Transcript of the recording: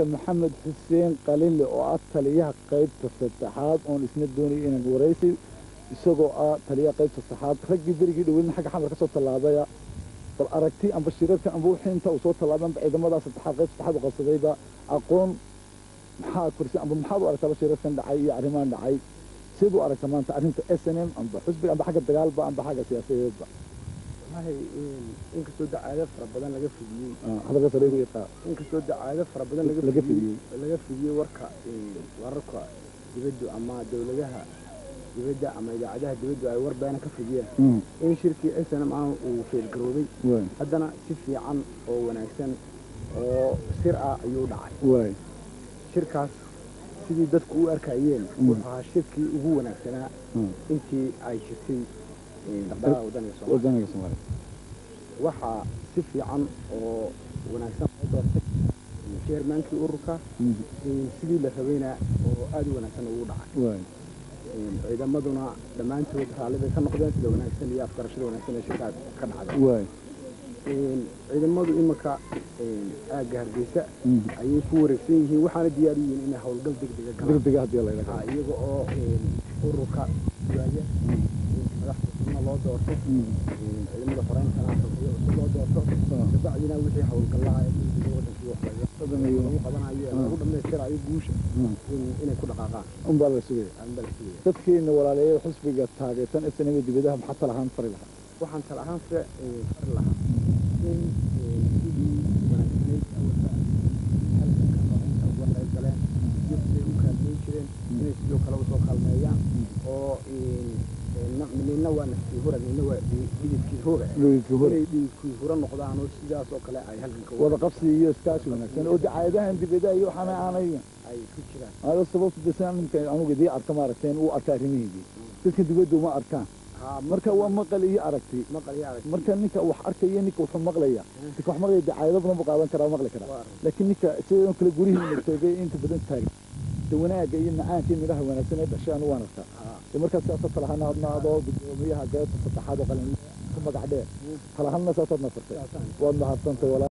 doctor maxamed xuseen qalinle oo ah taliyaha qaybta saddexaad oon isna doonayay inaan waraysi isagoo ah taliyaha qaybta saddexaad raggii berigii dhaweydna xagga xamar ka soo tallaabaya bal aragti amba shirarka amba wixii inta uu soo tallaabay amba ciidamadaa saddexaad qayb saddexaad u qabsadayba aqoon maxaa korsi amba maxaad u aragtaba shirarkan dhacay iyo arrimahan dhacay siad u aragta maanta arrinta s n m amba xusbiga amba xagga dagaalba amba xagga siyaasadeedba wallahi inkastoo dacaado fara badan laga fidiyey hadalka sare ku yaqaa inkastoo dacaado fara badan laga Laga fidiyey fidiyey. laga fidiyey warka wararka dibaddu ama dowladaha dibadda ama idaacadaha dibaddu ay war beena ka fidiyeen in shirkii s n m ah uu feelgaroobay waay haddana si fiican oo wanaagsan oo sir ah ayuu dhacay waay shirkaas sidii dadku u arkayeen wuxuu ahaa shirkii ugu wanaagsanaa intii ay jirtay dhaqdhaqaaqa wadaniga soomaaliya wadaniga soomaaliya waxaa si fiican oo wanaagsan loo doortay chairmankii ururka sidii la rabayna oo aad u wanaagsan ugu dhacay waay ciidamaduna dhammaantood raalli bay ka noqdeen sida wanaagsan iyo afgarashada wanaagsan ee shirkaas ka dhacday waay ciidamadu iminka aagga hargeysa ayay ku wareegsan yihiin waxaana diyaar u yihiin inay howlgal degdega galaan degdega haddii la Ha, iyaga oo ururka waaya madaxda cusubna loo doorto ciidamada fareynkana xogyo cusub loo doorto kabacdina wixii howlgallaa ee degdega wadankii waxlaga lagu qabanayo ee lagu dhammaystirayo guusha in- inay ku dhaqaaqaan unbaa la sugaya aanbaa la sugaya dadkiina walaaleeya xusbiga taageersan snm dibadaha maxaa tala ahaan fari lahaa waxaan tala ahaan fare fari lahaa in sidii wanaagsanayd awalba halganka xoreynta uga qayb galeen iyo siday u kaalmeyn jireen inay sidoo kale usoo kaalmeeyaan oo nina waa naftii hura nina waa dhididkii hura Dhididkii hura. inay dhididkii hura noqdaan oo sidaas oo kale ay halganka wada qabsi iyo iskaashi wanaagsan oo dacaayadahan dibadaha iyo waxaana aanay ay ku jiraan ado sababta desan ninka anugu idii arka maaragteen uu arka arrimihiidii dadka dibadda uma arkaan haa marka waa maqal iyo aragti maqal iyo arag marka ninka wax arkaya ninka wuxuu maqlaya ninka wax maqlaya dacaayado badan buu qaadan karaa maqli karaa Waa arag. laakiin ninka sidoo kale gurihiina joogay inta badan taagan de wanaagga iyo macaanka iyo midhaha wanaagsan ee dhashay anu waan arkaa haa de markaas siyaasaad talahaan adna adoo gudoomiyaha geesta saddexaad oo qalin ku magac dheer talahanna saasaad nasartay saasaan waad mahadsantay walaa